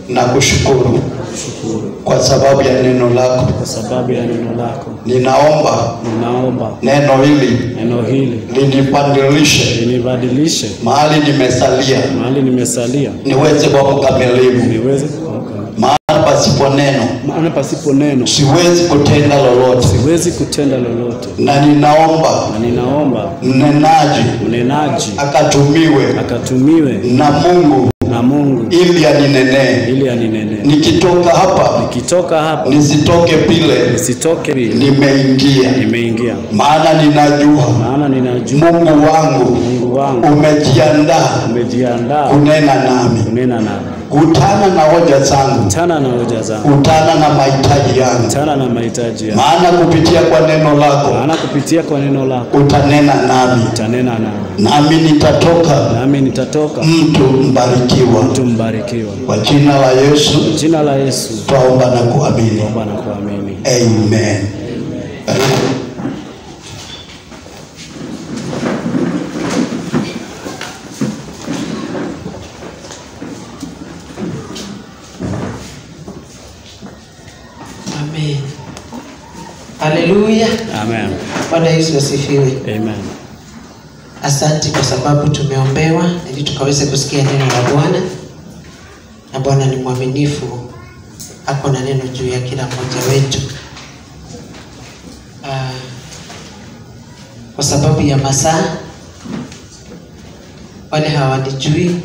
na kushukuru kushukuru kwa sababu ya neno lako. kwa sababu ya neno lako. Ninaomba Ninaomba neno hili neno hili linipandilishe linibadilishe mahali nimesalia, mahali nimesalia, niweze kwa mkamilifu, niweze kuamka. maana pasipo neno Maana pasipo neno siwezi kutenda lolote, siwezi kutenda lolote, na ninaomba na ninaomba mnenaji mnenaji akatumiwe akatumiwe na Mungu na Mungu ili aninenee. ili aninenee. Nikitoka hapa Nikitoka hapa nisitoke vile nisitoke vile nimeingia, nimeingia, maana ninajua maana ninajua Mungu wangu Mungu wangu umejiandaa umejiandaa kunena nami. kunena nami. Kutana na hoja zangu, Tana na hoja zangu, kutana na mahitaji yangu, tana na mahitaji yangu, maana kupitia kwa neno lako maana kupitia kwa neno lako utanena nami, utanena nami, nami nitatoka nami nitatoka mtu mbarikiwa. mtu mbarikiwa. Kwa jina la Yesu Jina la Yesu twaomba na kuamini, naomba na kuamini. amen. Amen. Haleluya. Amen. Bwana Yesu asifiwe. Amen. Asante kwa sababu tumeombewa ili tukaweze kusikia neno la Bwana, na Bwana ni mwaminifu, ako na neno juu ya kila mmoja wetu. Ah, kwa sababu ya masaa, wale hawanijui,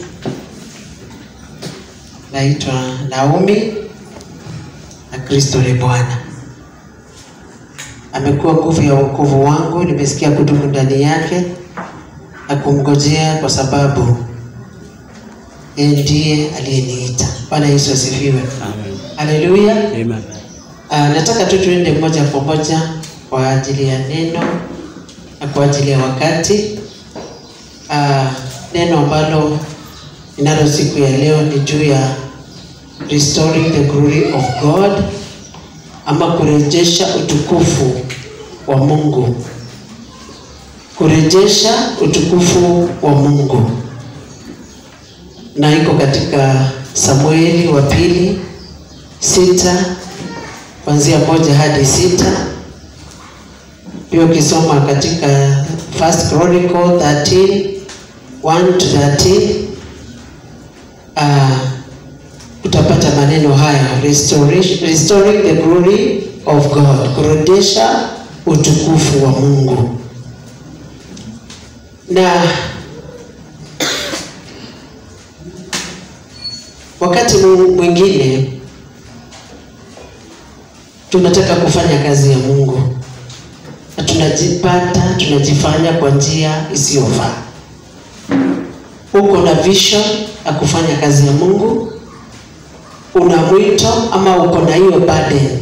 naitwa Naomi na Kristo ni Bwana. Amekuwa nguvu ya wokovu wangu, nimesikia kudumu ndani yake na kumngojea kwa sababu yeye ndiye aliyeniita. Bwana Yesu asifiwe. Amen. Haleluya. Amen. Ah, nataka tu tuende moja kwa moja kwa ajili ya neno na kwa ajili ya wakati. Ah, neno ambalo ninalo siku ya leo ni juu ya restoring the glory of God ama kurejesha utukufu wa Mungu. Kurejesha utukufu wa Mungu. Na iko katika Samueli wa pili sita kuanzia moja hadi sita. Pia ukisoma katika First Chronicle 13 1 to 13 uh, utapata maneno haya restoration, restoring the glory of God, kurejesha utukufu wa Mungu. Na wakati mwingine tunataka kufanya kazi ya Mungu na tunajipata tunajifanya kwa njia isiyofaa. Uko na vision ya kufanya kazi ya Mungu, una mwito ama uko na hiyo burden,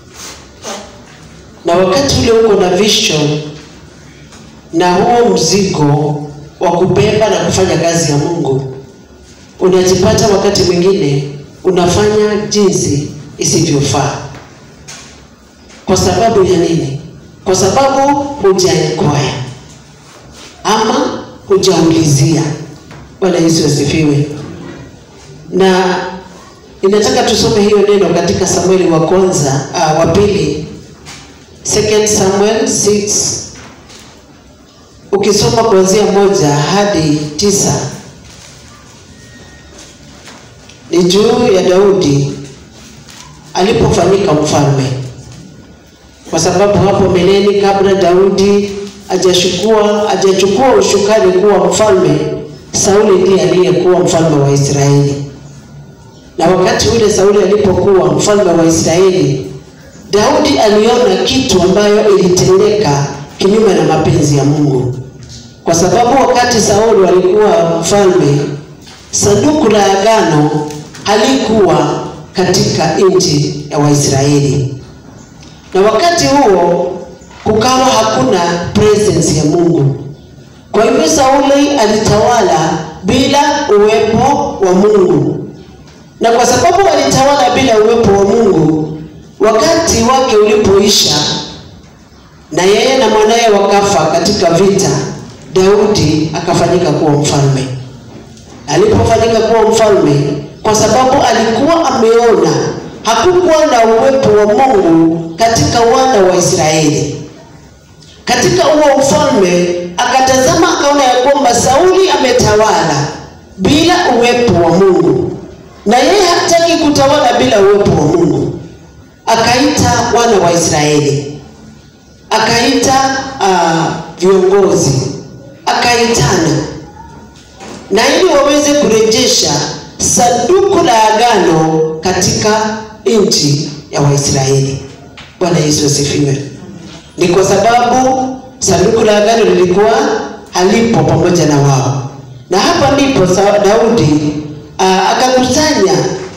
na wakati ule uko na vision na huo mzigo wa kubeba na kufanya kazi ya Mungu, unajipata wakati mwingine unafanya jinsi isivyofaa. Kwa sababu ya nini? Kwa sababu hujainquire ama hujaulizia. Bwana Yesu asifiwe. Na ninataka tusome hiyo neno katika Samueli wa kwanza uh, wa pili, Second Samuel 6 ukisoma kuanzia moja hadi tisa ni juu ya Daudi alipofanyika mfalme kwa sababu hapo mbeleni kabla Daudi hajachukua hajachukua ushukani kuwa mfalme, Sauli ndiye aliyekuwa mfalme wa Israeli. Na wakati ule Sauli alipokuwa mfalme wa Israeli, Daudi aliona kitu ambayo ilitendeka kinyume na mapenzi ya Mungu, kwa sababu wakati Sauli alikuwa mfalme, sanduku la agano halikuwa katika nchi ya Waisraeli na wakati huo kukawa hakuna presence ya Mungu. Kwa hivyo Sauli alitawala bila uwepo wa Mungu, na kwa sababu alitawala bila uwepo wa Mungu, wakati wake ulipoisha na yeye na mwanaye wakafa katika vita, Daudi akafanyika kuwa mfalme. Alipofanyika kuwa mfalme, kwa sababu alikuwa ameona hakukuwa na uwepo wa Mungu katika wana wa Israeli. Katika huo ufalme akatazama, akaona ya kwamba Sauli ametawala bila uwepo wa Mungu, na yeye hataki kutawala bila uwepo wa Mungu. Akaita wana wa Israeli, akaita uh, viongozi, akaitana na ili waweze kurejesha sanduku la agano katika nchi ya Waisraeli. Bwana Yesu asifiwe. Ni kwa sababu sanduku la agano lilikuwa halipo pamoja na wao, na hapa ndipo Daudi uh, akakusanya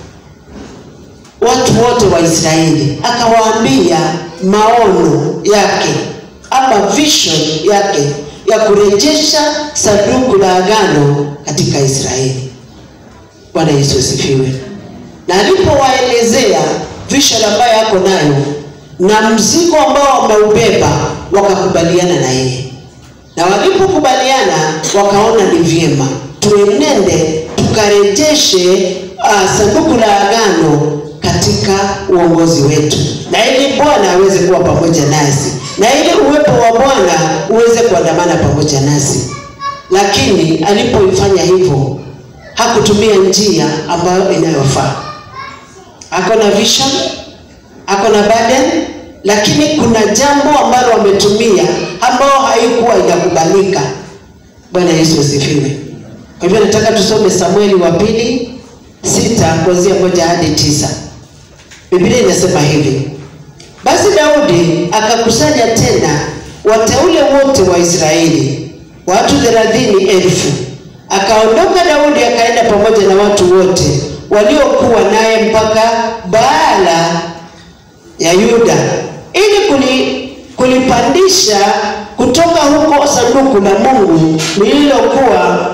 watu wote wa Israeli akawaambia maono yake ama vision yake ya kurejesha sanduku la agano katika Israeli. Bwana Yesu asifiwe. Na alipowaelezea vision ambayo yako nayo na mzigo ambao wameubeba, wakakubaliana na yeye, na walipokubaliana wakaona ni vyema tuenende tukarejeshe uh, sanduku la agano katika uongozi wetu, na ili Bwana aweze kuwa pamoja nasi, na ili uwepo wa Bwana uweze kuandamana pamoja nasi. Lakini alipoifanya hivyo, hakutumia njia ambayo inayofaa. Ako na vision, ako na burden, lakini kuna jambo ambalo wametumia ambao haikuwa inakubalika. Bwana Yesu asifiwe. Kwa hivyo nataka tusome Samueli wa pili sita kuanzia moja hadi tisa. Biblia inasema hivi: basi Daudi akakusanya tena wateule wote wa Israeli, watu thelathini elfu. Akaondoka Daudi akaenda pamoja na watu wote waliokuwa naye mpaka Baala ya Yuda, ili kuli, kulipandisha kutoka huko sanduku la Mungu lililokuwa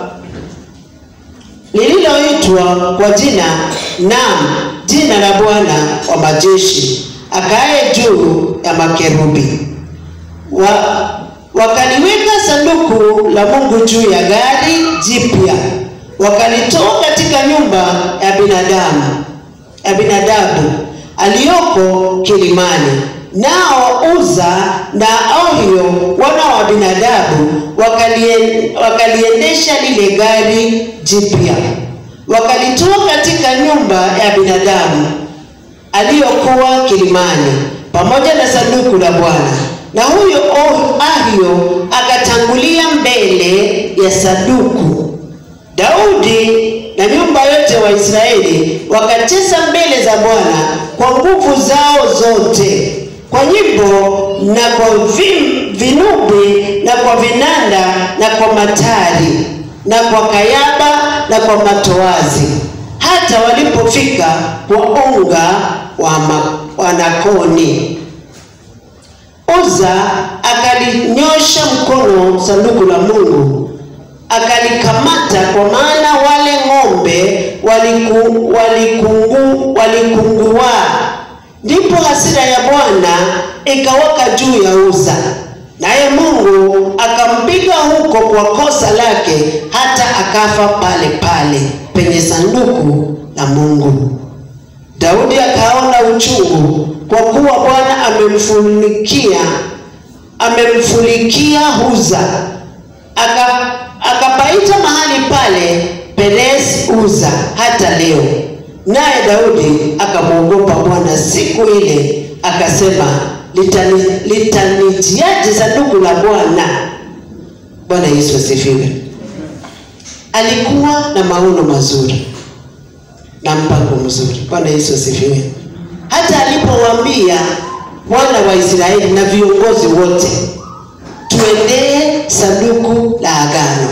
lililoitwa kwa jina naam, jina la Bwana wa majeshi, akae juu ya makerubi. Wa, wakaliweka sanduku la Mungu juu ya gari jipya, wakalitoa katika nyumba ya binadamu ya binadabu aliyoko kilimani. Nao Uza na Ohio wana wa binadabu wakalien, wakaliendesha lile gari jipya, wakalitoa katika nyumba ya binadamu aliyokuwa kilimani pamoja na sanduku la Bwana. Na huyo Ahio akatangulia mbele ya sanduku. Daudi na nyumba yote wa Israeli wakacheza mbele za Bwana kwa nguvu zao zote, kwa nyimbo na kwa vim, vinubi na kwa vinanda na kwa matari na kwa kayaba na kwa matoazi, hata walipofika kwa unga wa wanakoni. Uza akalinyosha mkono sanduku la Mungu akalikamata, kwa maana wale ng'ombe waliku, walikungu, walikungua. Ndipo hasira ya Bwana ikawaka juu ya Uza, naye Mungu akampiga huko kwa kosa lake, hata akafa pale pale penye sanduku la Mungu. Daudi akaona uchungu, kwa kuwa Bwana amemfunikia amemfulikia Uza, aka akapaita mahali pale Perez Uza hata leo. Naye Daudi akamwogopa Bwana siku ile, akasema litani, litanijiaje sanduku la Bwana? Bwana Yesu asifiwe. Alikuwa na maono mazuri na mpango mzuri. Bwana Yesu asifiwe. Hata alipowaambia wana wa Israeli na viongozi wote tuendee sanduku la agano,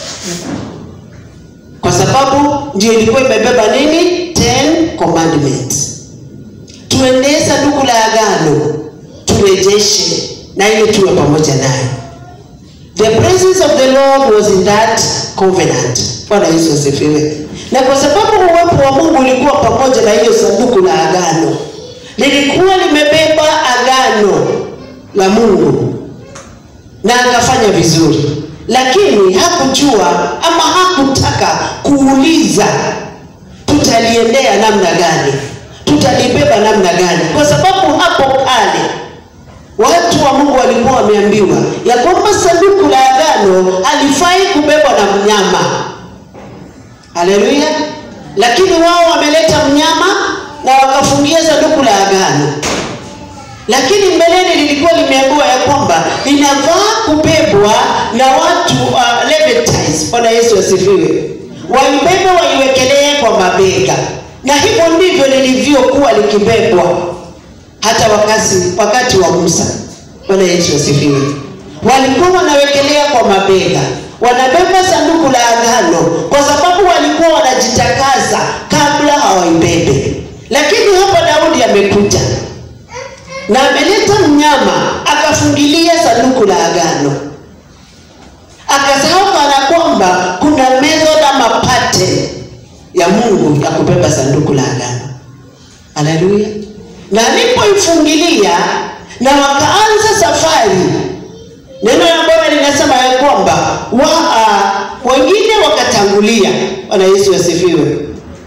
kwa sababu ndio ilikuwa imebeba nini? Ten commandments. Tuendee sanduku la agano, turejeshe na ili tuwe pamoja naye. The presence of the Lord was in that covenant. Bwana Yesu asifiwe. Na kwa sababu uwepo wa Mungu ulikuwa pamoja na hiyo sanduku la agano, lilikuwa limebeba agano la Mungu na akafanya vizuri, lakini hakujua ama hakutaka kuuliza tuta tutaliendea namna gani tutalibeba namna gani kwa sababu hapo kale watu wa mungu walikuwa wameambiwa ya kwamba sanduku la agano alifai kubebwa na mnyama haleluya lakini wao wameleta mnyama na wakafungia sanduku la agano lakini mbeleni lilikuwa limeambiwa ya kwamba linafaa kubebwa na watu uh, Levites. Bwana Yesu asifiwe. Waibebe waiwekelee kwa mabega, na hivyo ndivyo lilivyokuwa likibebwa hata wakati, wakati wa Musa. Bwana Yesu asifiwe. Walikuwa wanawekelea kwa mabega, wanabeba sanduku la agano kwa sababu walikuwa wanajitakasa kabla hawaibebe. Lakini hapa Daudi amekuja na ameleta mnyama akafungilia sanduku la agano akasahau kana kwamba kuna method ama pattern ya mungu ya kubeba sanduku la agano haleluya na alipoifungilia na wakaanza safari neno la bwana linasema ya kwamba wa, uh, wengine wakatangulia bwana yesu asifiwe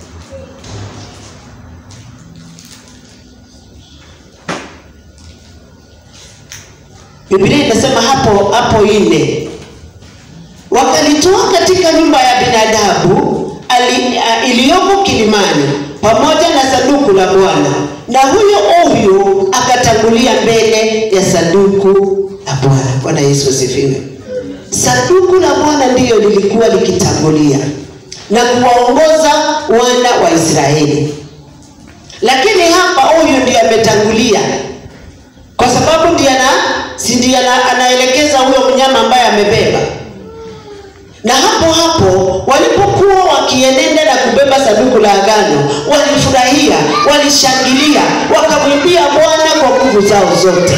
Biblia inasema hapo hapo nne, wakalitoa katika nyumba ya binadamu iliyoko kilimani pamoja na sanduku la Bwana, na huyo huyu akatangulia mbele ya sanduku la Bwana. Bwana Yesu asifiwe. Sanduku la Bwana ndiyo lilikuwa likitangulia na kuwaongoza wana wa Israeli, lakini hapa huyu ndiye ametangulia kwa sababu ndiye ana si ndiye anaelekeza huyo mnyama ambaye amebeba. Na hapo hapo walipokuwa wakienenda na kubeba sanduku la agano, walifurahia, walishangilia, wakamwimbia Bwana kwa nguvu zao zote,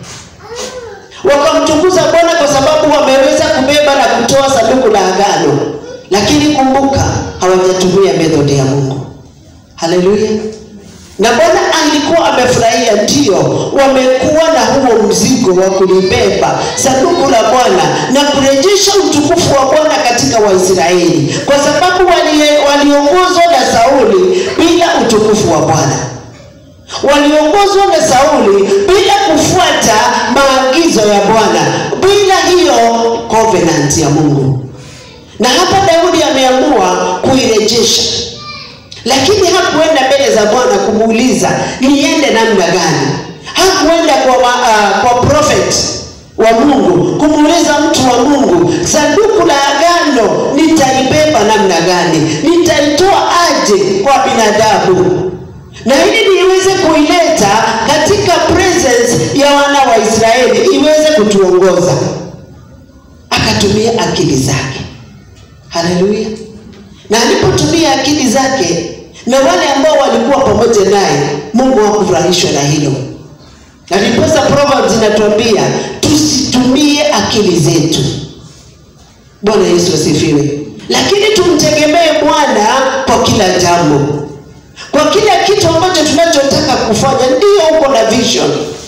wakamtukuza Bwana kwa sababu wameweza kubeba na kutoa sanduku la agano. Lakini kumbuka, hawajatumia methodi ya Mungu. Haleluya! na bwana alikuwa amefurahia ndio wamekuwa na huo mzigo wa kulibeba sanduku la bwana na kurejesha utukufu wa bwana katika waisraeli kwa sababu waliongozwa wali na sauli bila utukufu wa bwana waliongozwa na sauli bila kufuata maagizo ya bwana bila hiyo covenant ya mungu na hapa daudi ameamua kuirejesha lakini hakuenda mbele za bwana kumuuliza niende namna gani hakuenda kwa, uh, kwa prophet wa mungu kumuuliza mtu wa mungu sanduku la agano nitaibeba namna gani nitaitoa aje kwa binadamu na ili niiweze kuileta katika presence ya wana wa israeli iweze kutuongoza akatumia akili zake haleluya na alipotumia akili zake na wale ambao walikuwa pamoja naye mungu hakufurahishwa na hilo na ndiposa proverbs inatuambia tusitumie akili zetu bwana yesu asifiwe lakini tumtegemee bwana kwa kila jambo kwa kila kitu ambacho tunachotaka kufanya ndiyo uko na vision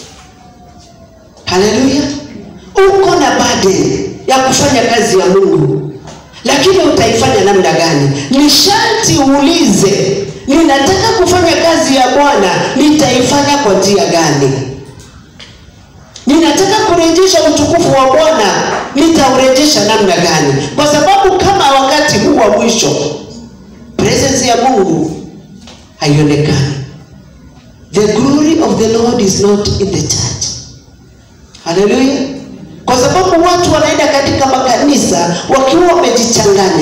haleluya uko na burden ya kufanya kazi ya mungu lakini utaifanya namna gani ni sharti uulize ninataka kufanya kazi ya bwana nitaifanya kwa njia gani ninataka kurejesha utukufu wa bwana nitaurejesha namna gani kwa sababu kama wakati huu wa mwisho presence ya mungu haionekani the glory of the lord is not in the church haleluya kwa sababu watu wanaenda katika makanisa wakiwa wamejichanganya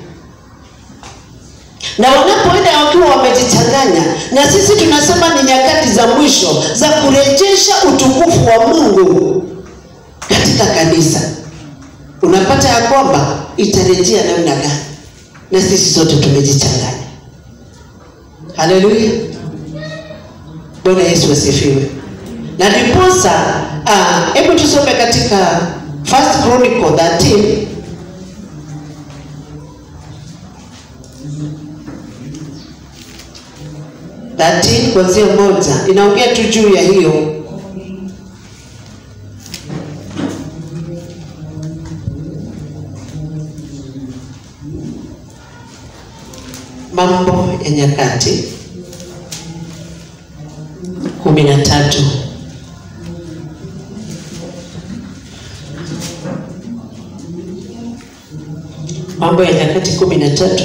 na wanapoenda wakiwa wamejichanganya na sisi tunasema ni nyakati za mwisho za kurejesha utukufu wa mungu katika kanisa unapata ya kwamba itarejea namna gani na sisi sote tumejichanganya haleluya bwana yesu asifiwe na ndiposa hebu uh, tusome katika first chronicle 13 13 kuanzia moja inaongea tu juu ya hiyo mambo ya Nyakati kumi na tatu Mambo ya Nyakati kumi na tatu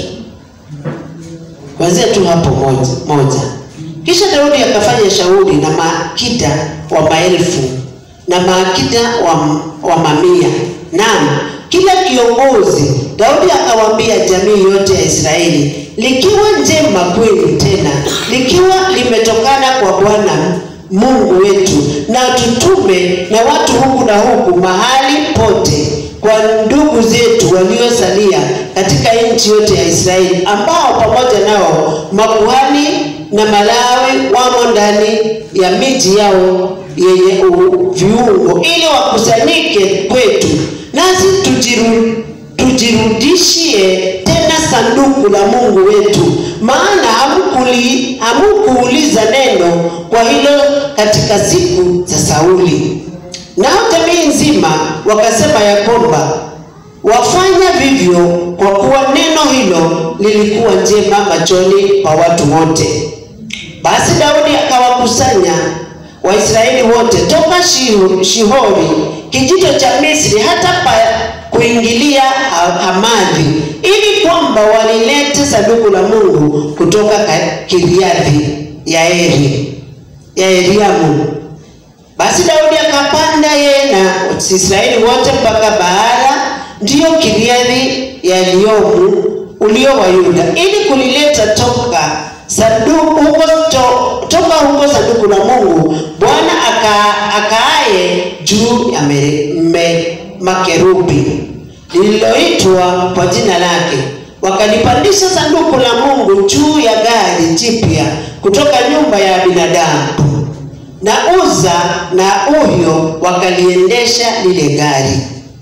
kuanzia tu hapo moja, moja. Kisha Daudi akafanya shauri na maakida wa maelfu na maakida wa, wa mamia, naam kila kiongozi. Daudi akawaambia jamii yote ya Israeli, likiwa njema kweli, tena likiwa limetokana kwa Bwana Mungu wetu, na tutume na watu huku na huku mahali pote kwa ndugu zetu waliosalia katika nchi yote ya Israeli, ambao pamoja nao makuhani na Malawi wamo ndani ya miji yao yenye u- viungo, ili wakusanyike kwetu, nasi tujiru, tujirudishie tena sanduku la Mungu wetu, maana hamkuli hamkuuliza neno kwa hilo katika siku za Sauli. Nao jamii nzima wakasema ya kwamba wafanya vivyo kwa kuwa neno hilo lilikuwa njema machoni pa watu wote. Basi Daudi akawakusanya Waisraeli wote toka Shihu- Shihori kijito cha Misri hata pa kuingilia Ha- Hamadhi, ili kwamba walilete sanduku la Mungu kutoka Ka- Kiriathi Yaeri Yaeriamu. Basi Daudi akapanda yeye na Israeli wote mpaka Baala, ndiyo Kiriathi Yearimu ulio wa Yuda, ili kulileta toka sanduku huko to, toka huko sanduku la Mungu Bwana aka, akaaye juu ya me, me, makerubi lililoitwa kwa jina lake. Wakalipandisha sanduku la Mungu juu ya gari jipya kutoka nyumba ya binadamu na Uza na Uhio wakaliendesha lile gari.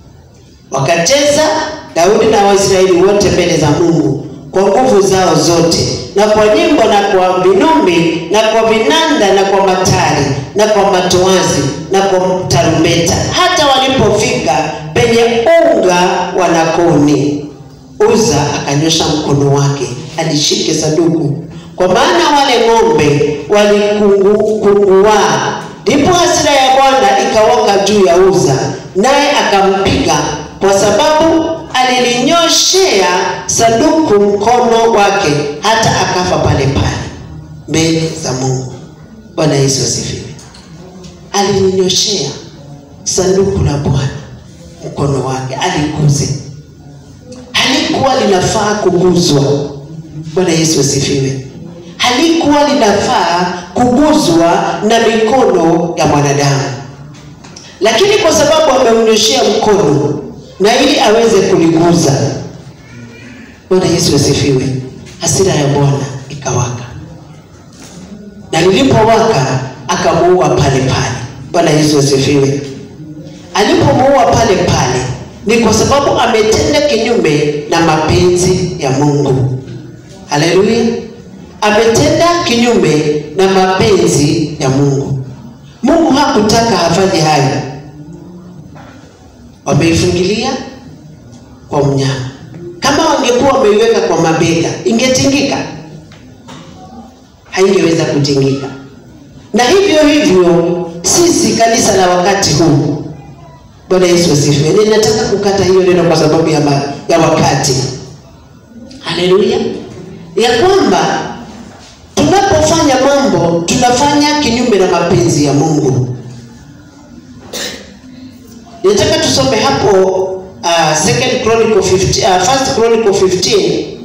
Wakacheza Daudi na Waisraeli wote mbele za Mungu kwa nguvu zao zote, na kwa nyimbo na kwa vinumbi na kwa vinanda na kwa matari na kwa matoazi na kwa tarumbeta, hata walipofika penye unga wa Nakoni. Uza akanyosha mkono wake alishike sanduku, kwa maana wale ng'ombe walikunguaa. Ndipo hasira ya Bwana ikawaka juu ya Uza, naye akampiga kwa sababu alilinyoshea sanduku mkono wake, hata akafa pale pale mbele za Mungu. Bwana Yesu asifiwe. Alilinyoshea sanduku la Bwana mkono wake, aliguze halikuwa linafaa kuguzwa. Bwana Yesu asifiwe. Halikuwa linafaa kuguzwa na mikono ya mwanadamu, lakini kwa sababu amemnyoshea mkono na ili aweze kuliguza. Bwana Yesu asifiwe. Hasira ya Bwana ikawaka, na lilipowaka akamuua pale pale. Bwana Yesu asifiwe. Alipomuua pale pale ni kwa sababu ametenda kinyume na mapenzi ya Mungu. Haleluya! Ametenda kinyume na mapenzi ya Mungu. Mungu hakutaka afanye hayo. Wameifungilia kwa mnyama. Kama wangekuwa wameiweka kwa mabega, ingetingika? Haingeweza kutingika. Na hivyo hivyo sisi kanisa la wakati huu Bwana Yesu asifiwe. Ninataka kukata hiyo neno kwa sababu ya, ma, ya wakati. Haleluya, ya kwamba tunapofanya mambo tunafanya kinyume na mapenzi ya Mungu. Ninataka tusome hapo uh, second chronicle 15, uh, first chronicle 15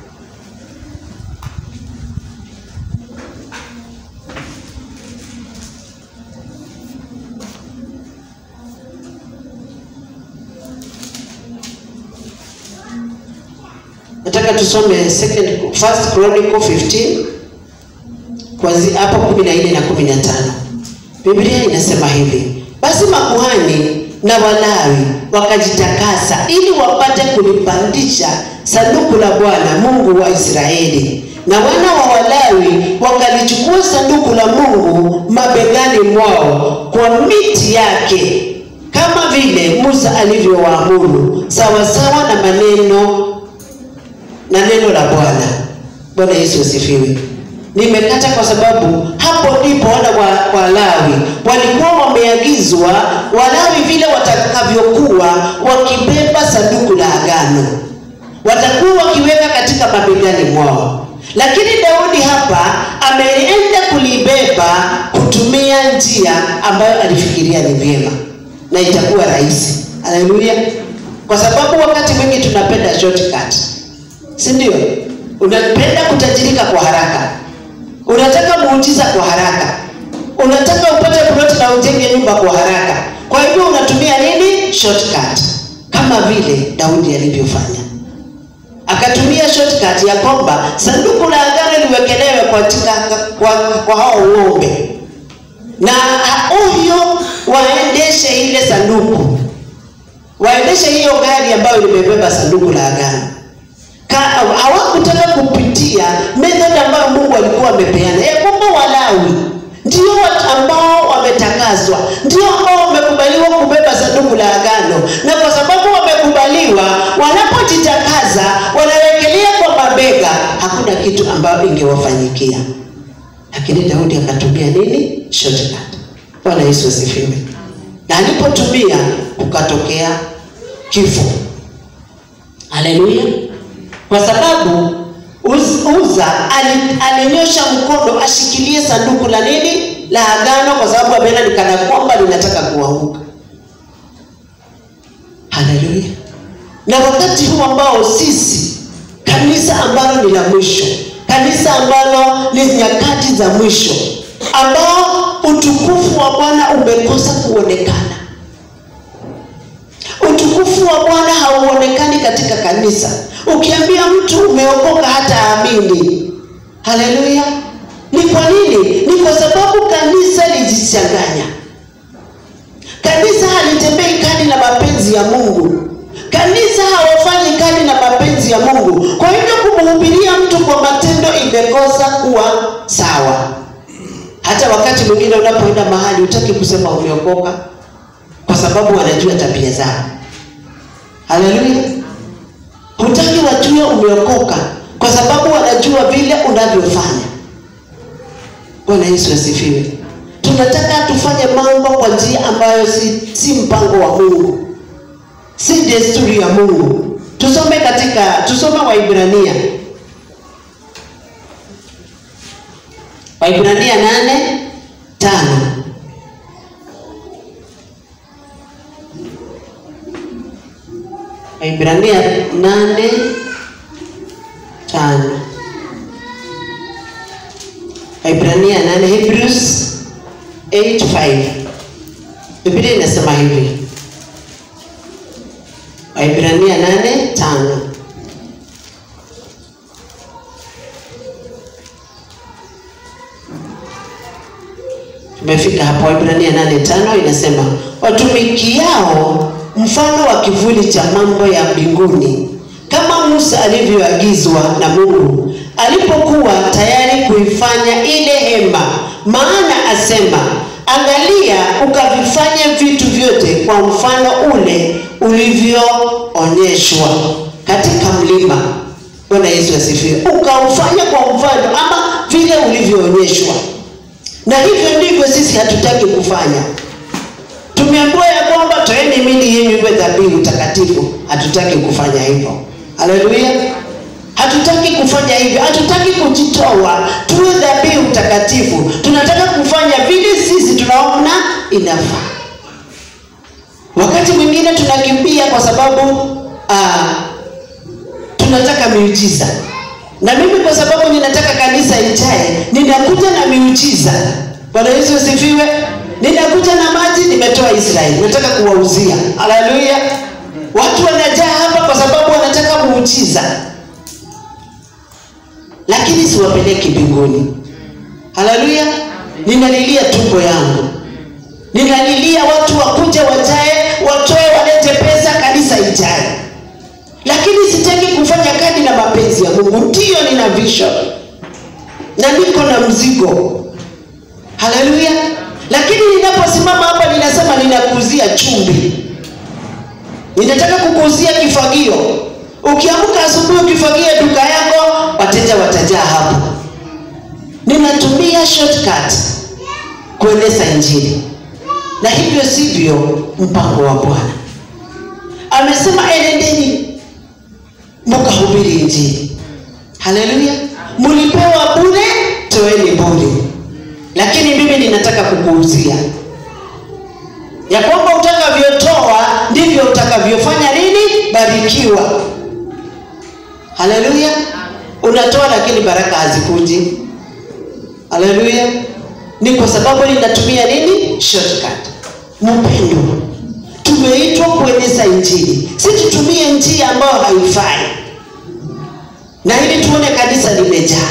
nataka tusome second first chronicle 15 kwanzia hapo 14 na 15 biblia inasema hivi basi makuhani na walawi wakajitakasa ili wapate kulipandisha sanduku la bwana mungu wa israeli na wana wa walawi wakalichukua sanduku la mungu mabegani mwao kwa miti yake kama vile musa alivyowaamuru sawasawa na maneno na neno la Bwana. bwana yesu asifiwe nimekata kwa sababu hapo ndipo wana wa walawi walikuwa wameagizwa walawi vile watakavyokuwa wakibeba sanduku la agano watakuwa wakiweka katika mabegani mwao lakini daudi hapa ameenda kulibeba kutumia njia ambayo alifikiria ni vyema na itakuwa rahisi haleluya kwa sababu wakati mwingi tunapenda shortcut si ndio unapenda kutajirika kwa haraka unataka muujiza kwa haraka unataka upate ploti na ujenge nyumba kwa haraka kwa hivyo unatumia nini shortcut kama vile daudi alivyofanya akatumia shortcut ya kwamba sanduku la agano liwekelewe katika kwa, kwa hao ng'ombe na huyo waendeshe ile sanduku waendeshe hiyo gari ambayo limebeba sanduku la agano hawakutaka kupitia method ambayo mungu alikuwa amepeana ya kwamba walawi ndio watu ambao wametakaswa ndio ambao wamekubaliwa kubeba sanduku la agano na kwa sababu wamekubaliwa wanapojitakaza wanawekelea kwa mabega hakuna kitu ambayo ingewafanyikia lakini daudi akatumia nini shortcut bwana yesu asifiwe na alipotumia kukatokea kifo haleluya kwa sababu Uz- uza ali- alinyosha mkono ashikilie sanduku la nini la agano kwa sababu ameona ni kana kwamba linataka kuanguka haleluya na wakati huu ambao sisi kanisa ambalo ni la mwisho kanisa ambalo ni nyakati za mwisho ambao utukufu wa bwana umekosa kuonekana utukufu wa bwana hauonekani katika kanisa ukiambia mtu umeokoka hata amini haleluya ni kwa nini ni kwa sababu kanisa lijichanganya kanisa halitembei kadi na mapenzi ya mungu kanisa hawafanyi kadi na mapenzi ya mungu kwa hivyo kumhubiria mtu kwa matendo imekosa kuwa sawa hata wakati mwingine unapoenda mahali utaki kusema umeokoka kwa sababu wanajua tabia zao haleluya hutaki wajue umeokoka kwa sababu wanajua vile unavyofanya bwana yesu asifiwe tunataka tufanye mambo kwa njia ambayo si, si mpango wa mungu si desturi ya mungu tusome katika tusome waibrania waibrania nane tano waibrania nane tano waibrania nane hebrews 85 biblia inasema hivi waibrania nane tano tumefika hapo waibrania nane tano inasema watumikiao mfano wa kivuli cha mambo ya mbinguni kama musa alivyoagizwa na mungu alipokuwa tayari kuifanya ile hema maana asema angalia ukavifanye vitu vyote kwa mfano ule ulivyoonyeshwa katika mlima bwana yesu asifiwe ukaufanya kwa mfano ama vile ulivyoonyeshwa na hivyo ndivyo sisi hatutaki kufanya tumeambiwa ya kwamba toeni mili yenyu iwe dhabihu takatifu hatutaki kufanya hivyo haleluya hatutaki kufanya hivyo hatutaki kujitoa tuwe dhabihu takatifu tunataka kufanya vile sisi tunaona inafaa wakati mwingine tunakimbia kwa sababu uh, tunataka miujiza na mimi kwa sababu ninataka kanisa ijae ninakuja na miujiza bwana yesu asifiwe ninakuja na maji nimetoa israeli nataka kuwauzia haleluya watu wanajaa hapa kwa sababu wanataka muujiza lakini siwapeleki mbinguni haleluya ninalilia tumbo yangu ninalilia watu wakuja wajae watoe walete pesa kanisa ijae lakini sitaki kufanya kadi na mapenzi ya mungu ndiyo nina vision na niko na mzigo haleluya lakini ninaposimama hapa ninasema ninakuzia chumbi ninataka kukuuzia kifagio ukiamka asubuhi ukifagia duka yako wateja wateja watajaa hapo ninatumia shortcut kueneza injili na hivyo sivyo mpango wa bwana amesema enendeni mkahubiri injili haleluya mlipewa bure toeni bure lakini mimi ninataka kukuuzia ya kwamba utakavyotoa ndivyo utakavyofanya nini barikiwa haleluya unatoa lakini baraka hazikuji haleluya ni kwa sababu ninatumia nini shortcut mpendo tumeitwa kueneza injili si tutumie njia ambayo haifai na ili tuone kanisa limejaa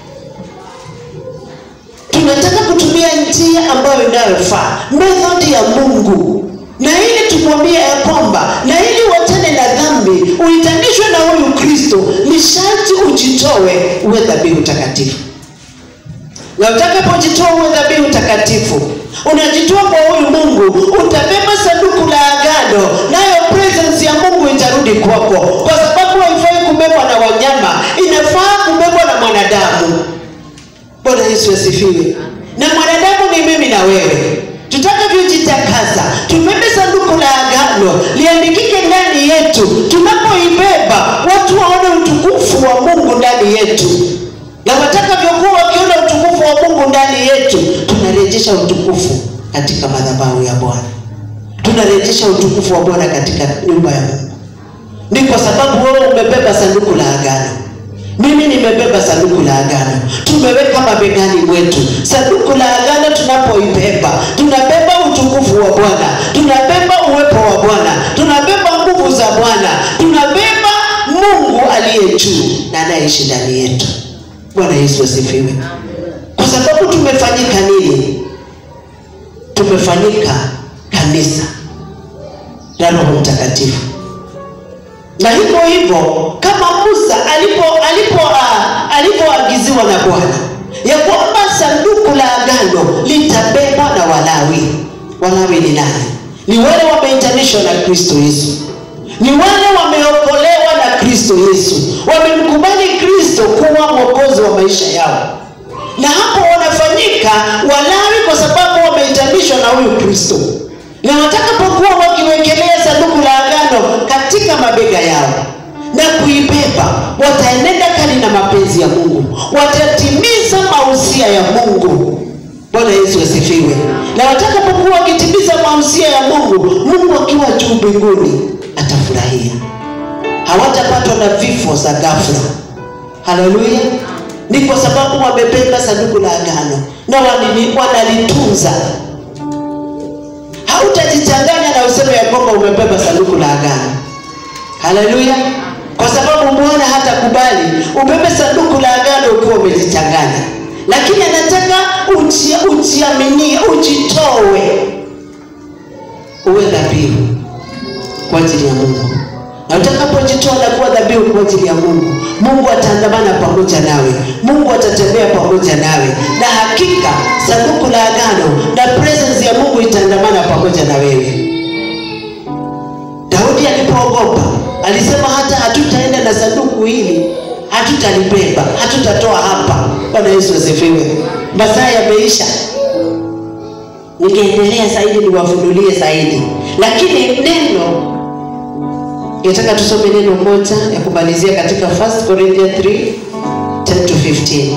tunataka kutumia njia ambayo inayofaa methodi ya mungu na ili tumwambie ya kwamba na ili uachane na dhambi uitanishwe na huyu kristo ni sharti ujitoe uwe dhabihu takatifu na utakapojitoa uwe dhabihu takatifu unajitoa kwa huyu mungu utabeba sanduku la agano nayo presence ya mungu itarudi kwako kwa sababu haifai kubebwa na wanyama inafaa kubebwa na mwanadamu bwana yesu asifiwe na mwanadamu ni mimi na wewe tutakavyojitakasa tubebe sanduku la agano liandikike ndani yetu tunapoibeba watu waone utukufu wa mungu ndani yetu na watakavyokuwa wakiona utukufu wa mungu ndani yetu tunarejesha utukufu katika madhabahu ya bwana tunarejesha utukufu wa bwana katika nyumba ya mungu ni kwa sababu wewe umebeba sanduku la agano mimi nimebeba sanduku la agano tumeweka mabegani mwetu sanduku la agano tunapoibeba tunabeba utukufu wa bwana tunabeba uwepo wa bwana tunabeba nguvu za bwana tunabeba mungu aliye juu na anayeishi ndani yetu bwana yesu asifiwe kwa sababu tumefanyika nini tumefanyika kanisa la roho mtakatifu na hivyo hivyo kama musa alipo alipo uh, alipoagiziwa na bwana ya kwamba sanduku la agano litabebwa na walawi walawi ni nani ni wale wameitanishwa na kristo yesu ni wale wameokolewa na kristo yesu wamemkubali kristo kuwa mwokozi wa maisha yao na hapo wanafanyika walawi kwa sababu wameitanishwa na huyu kristo na watakapokuwa wakiwekelea sanduku la agano katika mabega yao na kuibeba wataenenda kali na mapenzi ya mungu watatimiza mausia ya mungu bwana yesu asifiwe na watakapokuwa wakitimiza mausia ya mungu mungu akiwa juu mbinguni atafurahia hawatapatwa na vifo za ghafla haleluya ni kwa sababu wamebeba sanduku la agano na wanini- wanalitunza hautajichanganya na useme ya kwamba umebeba sanduku la agano haleluya kwa sababu bwana hatakubali ubebe sanduku la agano ukiwa umejichanganya lakini anataka uji- ujiaminie ujitoe uwe dhabihu kwa ajili ya mungu na utakapojitoa na kuwa dhabihu kwa ajili ya mungu mungu ataandamana pamoja nawe mungu atatembea pamoja nawe na hakika sanduku la agano na presence ya mungu itaandamana pamoja na wewe daudi alipoogopa alisema hata hatutaenda na sanduku hili hatutalibeba hatutatoa hapa bwana yesu asifiwe masaa yameisha ningeendelea zaidi niwafunulie zaidi lakini neno nataka tusome neno moja ya kumalizia katika 1 Corinthians 3 10 to 15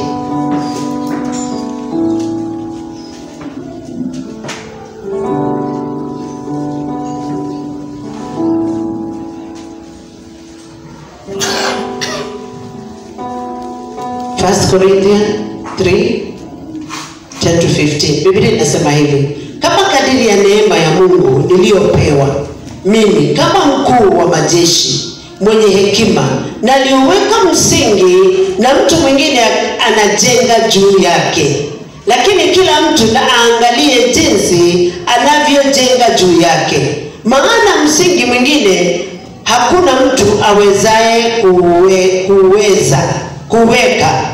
1 Corinthians 3 10 to 15 biblia inasema hivi kama kadiri ya neema ya mungu niliyopewa mimi kama mkuu wa majeshi mwenye hekima naliuweka msingi na mtu mwingine anajenga juu yake lakini kila mtu na aangalie jinsi anavyojenga juu yake maana msingi mwingine hakuna mtu awezaye kuwe, kuweza kuweka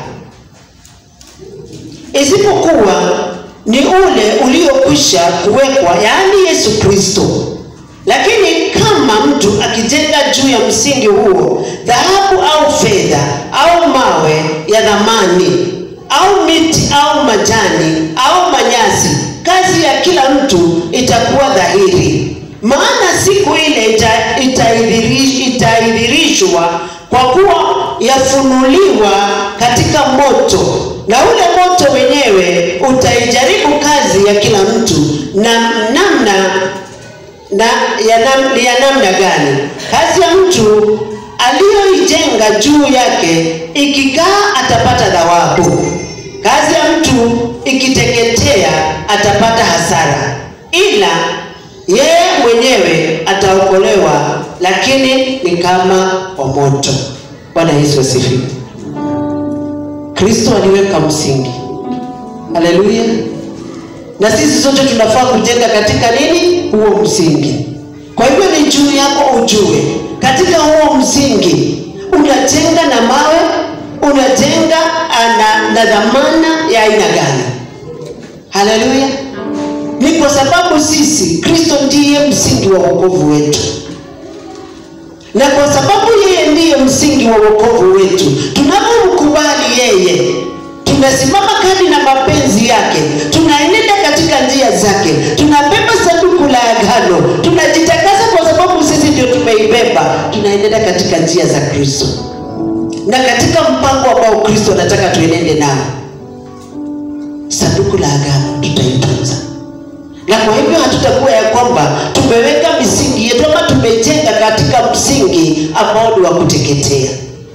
isipokuwa ni ule uliokwisha kuwekwa yaani yesu kristo lakini kama mtu akijenga juu ya msingi huo dhahabu au fedha au mawe ya dhamani au miti au majani au manyasi kazi ya kila mtu itakuwa dhahiri maana siku ile ita- itaidhiri- itaidhirishwa kwa kuwa yafunuliwa katika moto na ule moto wenyewe utaijaribu kazi ya kila mtu na namna na ya, nam, ni ya namna gani kazi ya mtu aliyoijenga juu yake ikikaa atapata thawabu kazi ya mtu ikiteketea atapata hasara ila yeye mwenyewe ataokolewa lakini ni kama kwa moto bwana yesu asifiwe kristo aliweka msingi haleluya na sisi sote tunafaa kujenga katika nini huo msingi kwa hivyo ni juu yako ujue katika huo msingi unajenga na mawe unajenga na, na dhamana ya aina gani haleluya ni kwa sababu sisi kristo ndiye msingi wa wokovu wetu na kwa sababu yeye ndiye msingi wa wokovu wetu tunapomkubali yeye tunasimama kadi na mapenzi yake tunaenenda katika njia zake tunabeba sanduku la agano tunajitakasa kwa sababu sisi ndio tumeibeba tunaenenda katika njia za kristo na katika mpango ambao kristo anataka tuenende nao sanduku la agano tutaitunza na kwa hivyo hatutakuwa ya kwamba tumeweka misingi yetu ama tumejenga katika msingi ambao ni wa kuteketea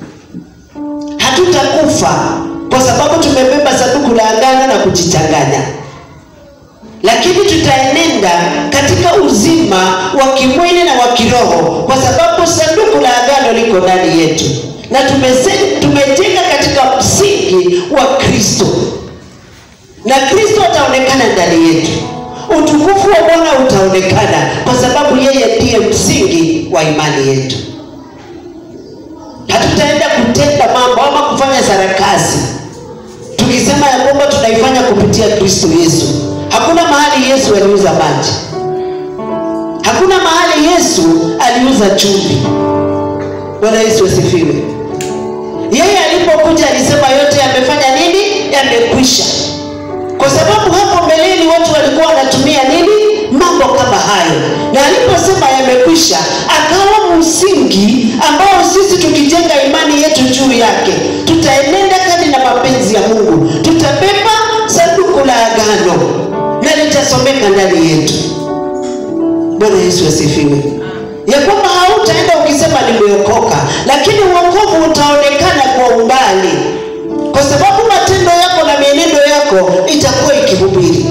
hatutakufa kwa sababu tumebeba sanduku la agano na kujichanganya lakini tutaenenda katika uzima wa kimwili na wa kiroho kwa sababu sanduku la agano liko ndani yetu na tumese- tumejenga katika msingi wa kristo na kristo ataonekana ndani yetu utukufu wa bwana utaonekana kwa sababu yeye ndiye msingi wa imani yetu hatutaenda kutenda mambo ama kufanya sarakasi tukisema ya kwamba tunaifanya kupitia kristo yesu hakuna mahali yesu aliuza maji hakuna mahali yesu aliuza chumvi bwana yesu asifiwe yeye alipokuja alisema yote yamefanya nini yamekwisha kwa sababu hapo mbeleni watu walikuwa wanatumia nini mambo kama hayo na aliposema yamekwisha akawa msingi ambao sisi tukijenga imani yetu juu yake tutaenenda kadi na mapenzi ya mungu tutabeba sanduku la agano na litasomeka ndani yetu bwana yesu asifiwe ya kwamba hautaenda ukisema nimeokoka lakini uokovu utaonekana kwa umbali kwa sababu matendo yako na mienendo yako itakuwa ikihubiri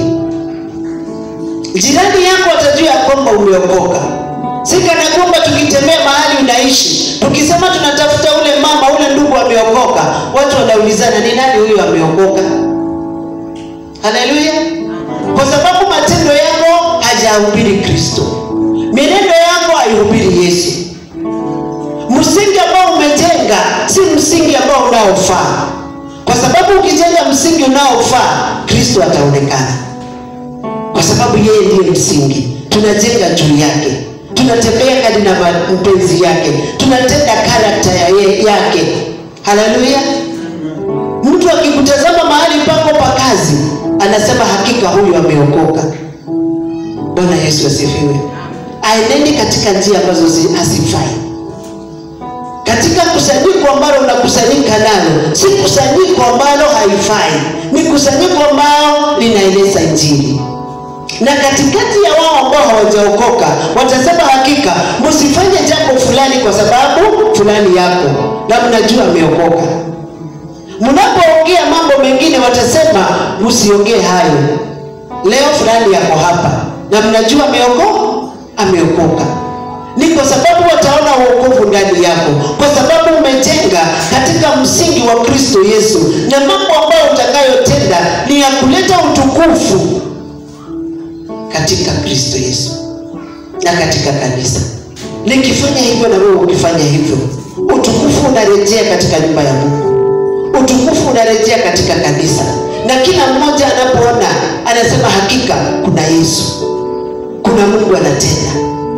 jirani yako atajua ya kwamba umeokoka si kana kwamba tukitembea mahali unaishi tukisema tunatafuta ule mama ule ndugu ameokoka watu wanaulizana ni nani huyu ameokoka haleluya kwa sababu matendo yako hajahubiri kristo mienendo yako haihubiri yesu msingi ambao umejenga si msingi ambao unaofaa kwa sababu ukijenga msingi unaofaa kristo ataonekana kwa sababu yeye ndiye msingi tunajenga juu yake tunatembea kadi na mpenzi yake tunatenda karakta ya ye, yake haleluya mtu akikutazama mahali pako pa kazi anasema hakika huyu ameokoka bwana yesu asifiwe aenende katika njia ambazo zi- hazifai katika kusanyiko ambalo unakusanyika nalo si kusanyiko ambalo haifai ni kusanyiko ambalo linaeleza injili na katikati ya wao ambao hawajaokoka watasema hakika msifanye jambo fulani kwa sababu fulani yako na mnajua ameokoka mnapoongea mambo mengine watasema msiongee hayo leo fulani yako hapa na mnajua ameokoka ameokoka ni kwa sababu wataona uokovu ndani yako kwa sababu umejenga katika msingi wa kristo yesu na mambo ambayo utakayotenda ni ya kuleta utukufu katika kristo yesu na katika kanisa nikifanya hivyo na wewe ukifanya hivyo utukufu unarejea katika nyumba ya mungu utukufu unarejea katika kanisa na kila mmoja anapoona anasema hakika kuna yesu kuna mungu anatenda kwa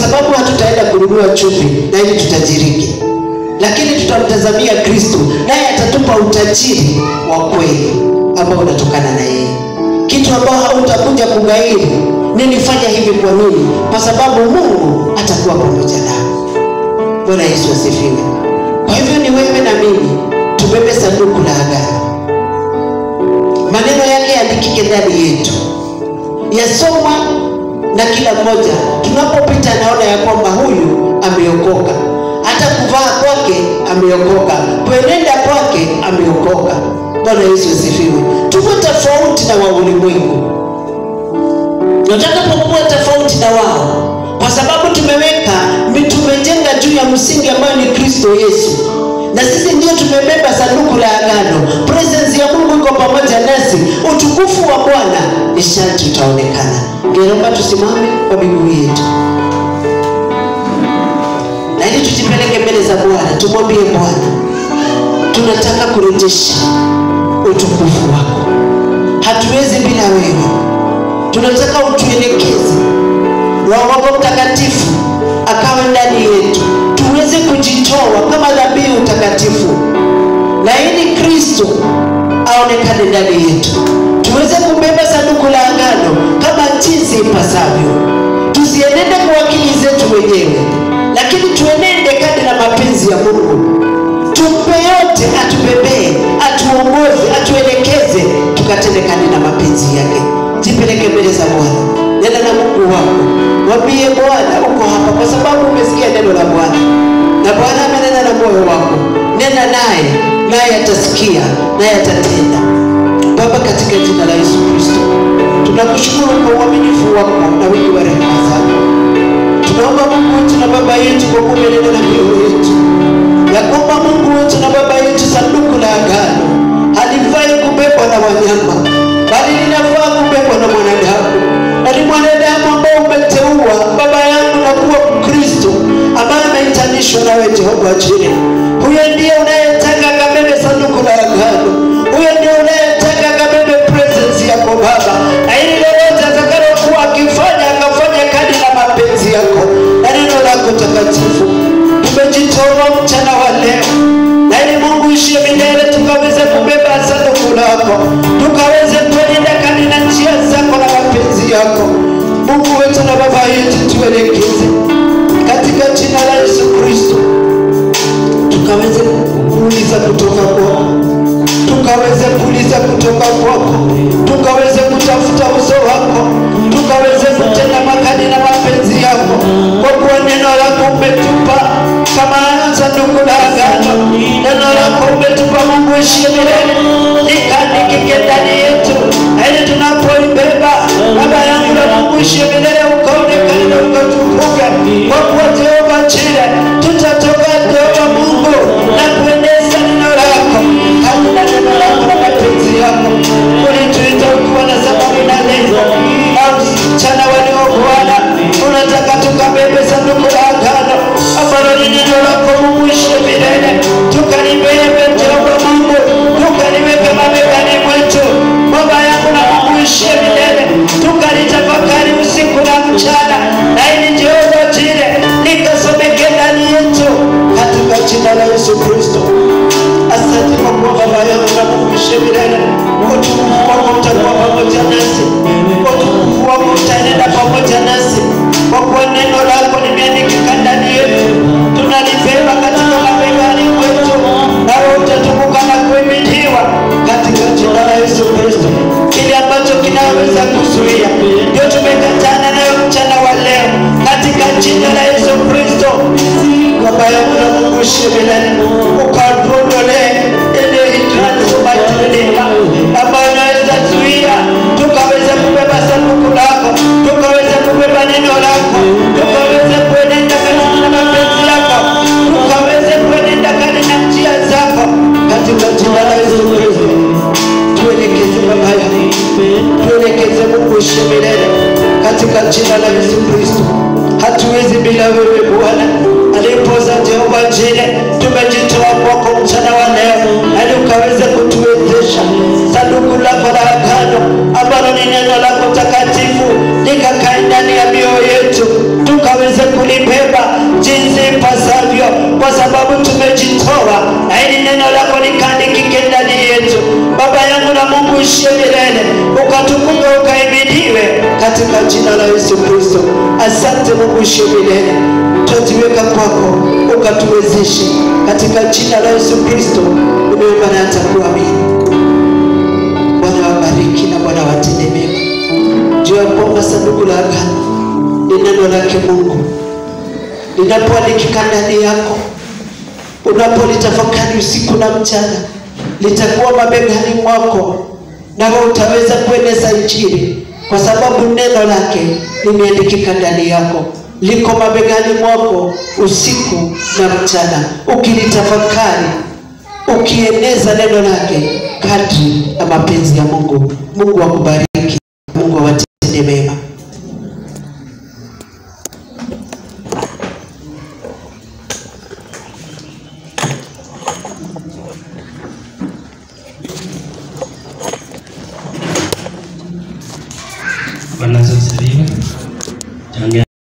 sababu hatutaenda kununua chumvi na ili tutajirike lakini tutamtazamia kristo naye atatupa utajiri wa kweli ambao unatokana na yeye kitu ambao hautakuja kugairi nilifanya hivi kwa nini kwa sababu mungu atakuwa pamoja nao bwana yesu asifiwe kwa hivyo ni wewe na mimi tubebe sanduku la agano maneno yake yaandikike ndani yetu yasomwa na kila mmoja tunapopita anaona ya kwamba huyu ameokoka hata kuvaa kwake ameokoka kuenenda kwake ameokoka bwana yesu asifiwe tuko tofauti na wa ulimwengu natakapokuwa tofauti na wao kwa sababu tumeweka tumejenga juu ya msingi ambayo ni kristo yesu na sisi ndio tumebeba sanduku la agano presence ya mungu iko pamoja nasi utukufu wa bwana ni sharti utaonekana ngeomba tusimame kwa miguu yetu na ili tujipeleke mbele za bwana tumwambie bwana tunataka kurejesha utukufu wako hatuwezi bila wewe tunataka utuelekeze roho wako mtakatifu akawe ndani yetu tuweze kujitoa kama dhabihu takatifu na ili kristo aonekane ndani yetu tuweze kubeba sanduku la agano kama jinsi ipasavyo tusienende kwa akili zetu wenyewe lakini tuenende kadi na mapenzi ya mungu tumpe yote atubebee atuongoze atuelekeze tukatende kadi na mapenzi yake jipeleke mbele za bwana nena na mungu wako mwambie bwana uko hapa kwa sababu umesikia neno la bwana na bwana amenena na moyo wako nena naye naye atasikia naye atatenda baba katika jina la yesu kristo tunakushukuru kwa uaminifu wako na wingi wa rehema zako tunaomba mungu wetu na baba yetu kwa kumenena na mioyo yetu ya kwamba mungu wetu na baba yetu sanduku la agano halifai kubebwa na wanyama bali linafaa kubebwa na mwanadamu na ni mwanadamu ambao umeteua baba yangu na kuwa kristo ambaye ameitanishwa nawe jehova jini huyo ndiye unayetaka kabebe sanduku la agano huyo ndio unayetaka kabebe presence yako baba na ili lolote atakalokuwa akifanya akafanya kadi na mapenzi yako na neno lako takatifu tumejitoa mchana wa leo na ili mungu ishie milele tukaweze kubeba sanduku lako tukaweze kuenenda kadi na njia zako na mapenzi yako mungu wetu na baba yetu tuelekeze katika jina la yesu kristo tukaweze kuuliza kutoka kwako tukaweze kuuliza kutoka kwako tukaweze kutafuta uso wako tukaweze kutenda makadi na mapenzi yako kwa kuwa neno lako umetupa kama sanduku la agano neno lako umetupa mungu ishie milele likandikike ndani yetu ili tunapoibeba baba yangu na mungu ishie milele ukaonekane na ukatukuke kwa kuwa jehova chile tutatoka jehova mungu na kuendeza neno lako hakuna neno lako na mapenzi yako ulituita ukiwa na sababu na lengo na mchana walio bwana unataka tukabebe sanduku la agano ambalo ni neno lako mungu ishie milele tukalibebe jehova mungu tukaliweke mabegani mwetu baba yangu na mungu ishie milele tukalitafakari usiku na mchana na ili jehova jile likasomeke ndani yetu katika jina la yesu kristo asante kwa kuwa baba yangu na mungu ishie milele utukufu wako utakuwa pamoja nasi utukufu wako utaenenda pamoja nasi kwa kuwa neno lako limeandikika ndani yetu tunalibeba katika mabegani kwetu nawe utatukuka na kuimiliwa katika jina la yesu kristo kile ambacho kinaweza kuzuia ndio tumekatana nayo mchana wa leo katika jina la yesu kristo baba yangu na mungu shimilani ukatuondolee ile hitransmaitredeka ambayo inaweza zuia tukaweza kubeba sanduku lako tukaweza kubeba neno lako tukaweza kuenenda katika mapenzi yako tukaweze kuenenda katika njia zako katika jina la yesu kristo tuelekeze baba yangu tuelekeze mungu ishe milele katika jina la yesu kristo hatuwezi bila wewe bwana alipoza jehova jine tumejitoa kwako mchana wa leo ali ukaweze kutuwezesha sanduku lako la agano ambalo ni neno lako takatifu likakae ndani ya mioyo yetu tukaweze kulima jina la Yesu Kristo. Asante Mungu ishiye milele, twajiweka kwako ukatuwezeshe katika jina la Yesu Kristo. Nimeomba na hata kuamini. Bwana wabariki na Bwana watende mema. Jua kwamba sanduku la agano ni neno lake Mungu linapoandikika ndani yako, unapolitafakari usiku na mchana, litakuwa mabegani mwako, nawe utaweza kueneza Injili kwa sababu neno lake limeandikika ndani yako, liko mabegani mwako usiku na mchana, ukilitafakari ukieneza neno lake kadri ya mapenzi ya Mungu. Mungu akubariki, Mungu awatende mema. Bwana Yesu asifiwe. Changia